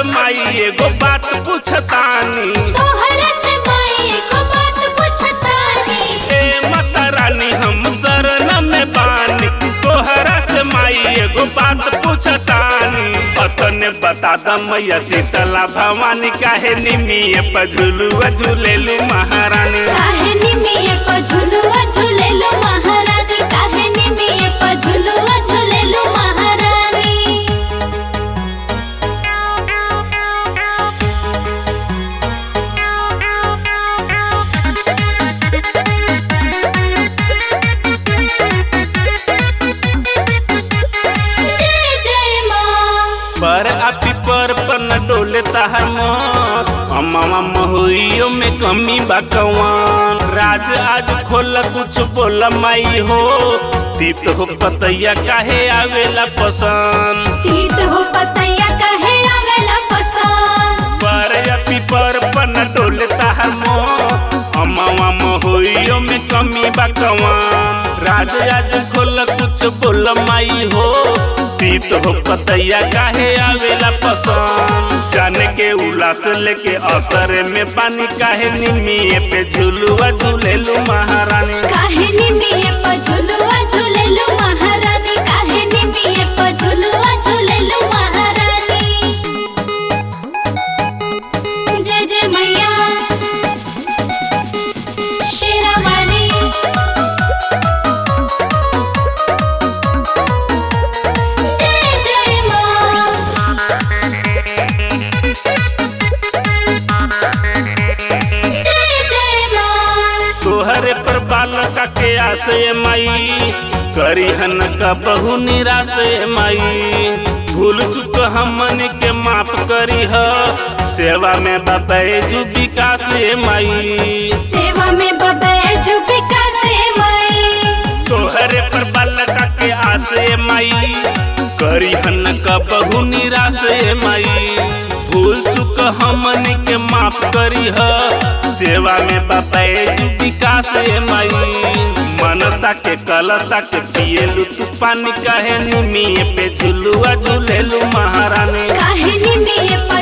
माई एगो बात पूछतानी तोहरा से माई को बात पूछतानी ए माता रानी हम शरण में बानी तोहरा से माई एगो बात पूछतानी पतने बता द मैया शीतला भवानी काहे निमिये पर झुलुआ झूलेलू महारानी काहे निमिये प झुलुआ झुलेलु महारानी काहे निमिये प झुलुआ झुलेलु महारानी जय जय माँ पर आपी पर पन डोले ताहर मन अमामा महुइयो में कमी बा कवान राज आज खोल कुछ बोल माई हो तीत हो पतैया काहे आवेला पसंद तीत हो पतैया काहे आवेला पसंद पर आपी पर पन डोले ताहर मन अमामा महुइयो में कमी बा कवान राज आज खोल कुछ बोल माई हो तीत हो पतैया काहे आवेला पसंद जाने के उलास लेके असर में पानी काहे निमिये पे झुलुआ झूलेलू महारानी काहे निमिये प झुलुआ झुलेलु महारानी काहे निमिये प झुलुआ झुलेलु महारानी जय जय मैया शेरावाली जय जय माँ जय जय माँ तोहरे पर बालका के आसे माई करी हन का बहु निराश माई भूल चुक हमन के माफ करी ह सेवा में बबैजू विकास माई सेवा में बबे जुबिका से माई तोहरे पर बालका के आसे माई करी हन का बहु निराश माई भूल चुक हमन के माफ करी ह सेवा में बबैजू विकास माई मनसा के कलसा के पिएलू तू पानी काहे निमिये पे झुलुआ झूलेलू महारानी काहे निमिये प